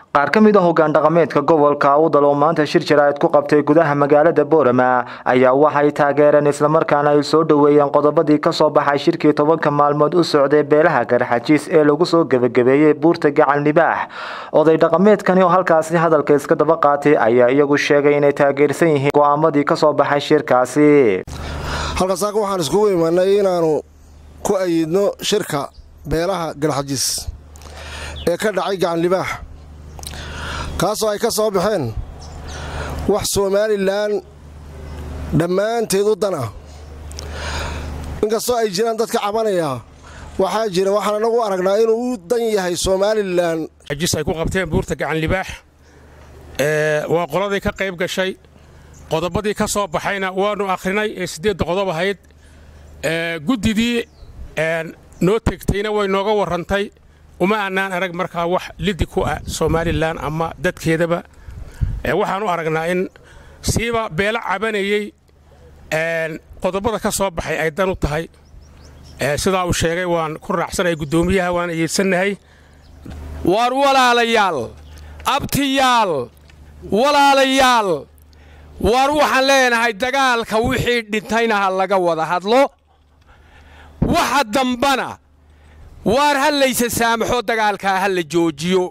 qaar ka mid a hoggaan dhaqameedka gobolka awdal oo maanta shir jaraa'id ku qabtay gudaha magaalada boorama ayaa waxay taageereen islamarkaana ay soo dhoweeyeen qodobadii kasoo baxay shirkii tobanka maalmood u socday beelaha garxajiis ee lagu soo gebagabeeyey buurta gacal nibaax oday dhaqameedkani oo halkaasi hadalka iska daba qaatay ayaa iyagu sheegay inay taageersan yihiin go'aamadii kasoo baxay shirkaasi halkasaaka waxaan iskugu imanay inaannu ku ayidno shirka beelaha garxajiis ee ka dhacay gacan libaax kaasoo ay ka soo baxeen wax somalilan dhammaanteed u dan ah inkastoo ay jiraan dadka cabanaya waxaa jira waxaan anagu aragnaa inuu u dan yahay somalilan jis ay ku qabteen buurta gacan libaax waa qoladii ka qayb gashay qodobadii ka soo baxayna waannu akhrinay ee siddeedda qodob ahayd guddidii noo tegtayna way nooga warrantay uma annaan arag markaa wax lidi ku ah somalilan ama dadkeedaba waxaan u aragnaa in siiba beelo cabanayey qodobada ka soo baxay ay dan u tahay sidaa uu sheegay waan ku raacsanay guddoomiyaha waan ayeedsannahay waar walaalayaal abtiyaal walaalayaal waar waxaan leenahay dagaalka wixii dhintayna ha laga wada hadlo waxa dambana waar ha laysa saamaxo dagaalkaa ha la joojiyo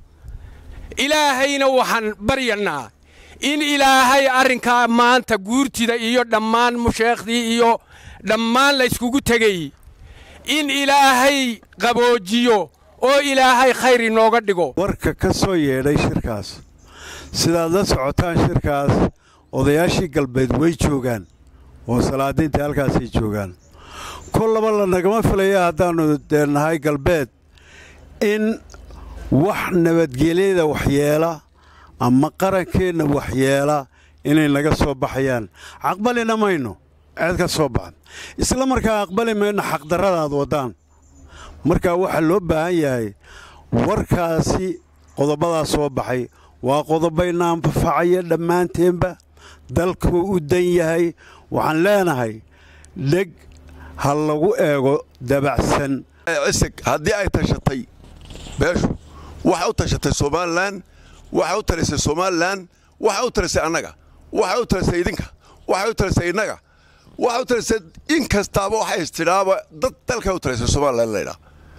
ilaahayna waxaan baryannaa in ilaahay arrinkaa maanta guurtida iyo dhammaan musheekhdii iyo dhammaan layskugu tegay in ilaahay qaboojiyo oo ilaahay khayr inooga dhigo warka ka soo yeedhay shirkaas sidaad la socotaan shirkaas odayaashii galbeed way joogaan oo salaadiintai halkaasay joogaan kollaba la nagama filaya haddaannu dee nahay galbeed in wax nabadgelyada waxyeela ama qarankeenna waxyeela inay naga soo baxayaan caqbalina mayno ceed ka soo baxan isla markaa aqbali mayno xaqdarradaad waddaan markaa waxaa loo baahan yahay warkaasi qodobadaa soo baxay waa qodobayna anfafacaya dhammaanteenba dalkuu u dan yahay waxaan leenahay dheg ha lagu eego dabacsan cisig haddii ay tashatay beeshu waxay u tashatay somalilan waxay u talisay somalilan waxay u talisay annaga waxay u talisay idinka waxay u talisay innaga waxay u talisay in kastaaba waxay istidhaaba dad dalkay u talisay somalilan laydhaa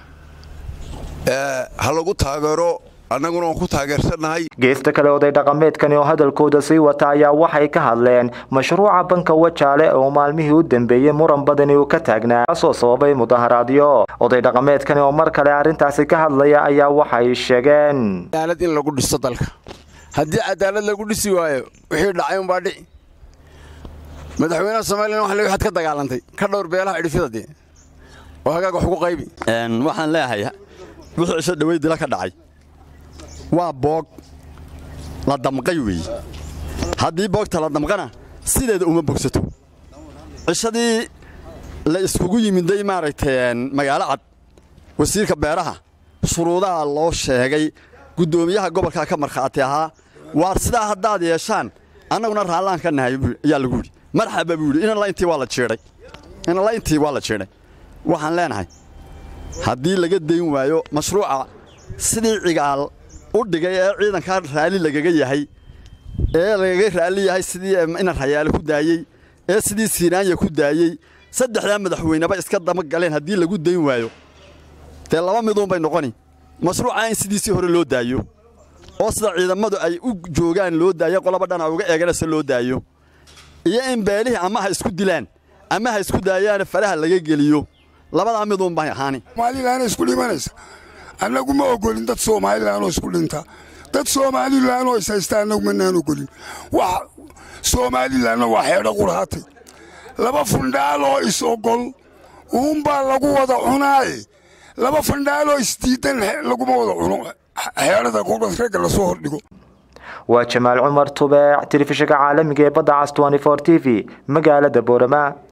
ha lagu taageero annaguna waan ku taageersannahay geesta kale oday dhaqameedkani oo hadalkooda sii wata ayaa waxay ka hadleen mashruuca banka wajaale oo maalmihii u dambeeyey muran badani uu ka taagnaa kaasoo sababay mudaharaadyo oday dhaqameedkani oo mar kale arrintaasi ka hadlaya ayaa waxay sheegeen cadaalad in lagu dhisto dalka haddii cadaalad lagu dhisi waayo wixii dhacay unbaa dhici madaxweynaha somalilan waxa waxaad ka dagaalantay ka dhowr beelaha idhifyada dee oo hagaag wax ugu qaybi waxaan leeyahay wuxuu cisho dhawey dila ka dhacay waa boog la damqay weeye haddii boogta la damqana sideeda uma bogsato cishadii la iskugu yimiday maaragtay magaalo cad wasiirka beeraha shuruudaha loo sheegay guddoomiyaha gobolkaa ka markhaati ahaa waar sidaa haddaad yeeshaan annaguna raallaan ka nahay ayaa lagu yidhi marxaba buu yidhi inala intii waa la jiidhay inala intii waa la jiidhay waxaan leenahay haddii laga dayn waayo mashruuca sidii cigaal u dhigay ee ciidankaa raalli lagaga yahay ee lagaga raalli yahay sidii inan rayaale ku daayey ee sidii siinaanya ku daayey saddexdaa madaxweyneba iska dama galeen haddii lagu dayn waayo dee laba miduunbay noqoni mashruuca in sidiisii hore loo daayo oo sida ciidamadu ay u joogaan loo daayo qolaba dhana uga eeganaysa loo daayo iyo in beelihii ama ha isku dilaan ama ha isku daayaana faraha laga geliyo labadaa miduunbay ahaani somalilan isku dhimanaysa annagu ma ogolin dad somalilanoo isku dhinta dad somalilanoo ishaysta annagu manaan ogolin wax somalilanna waa xeedho qurhaatay laba fundhaaloo is ogol uunbaa lagu wada cunaaye laba fundhaaloo isdiidan laguma wada cuno xeedhada ragga lasoo hordhigo waa jamaal cumar tubeec telefishinka caalamiga ee badda cas t v magaalada boorama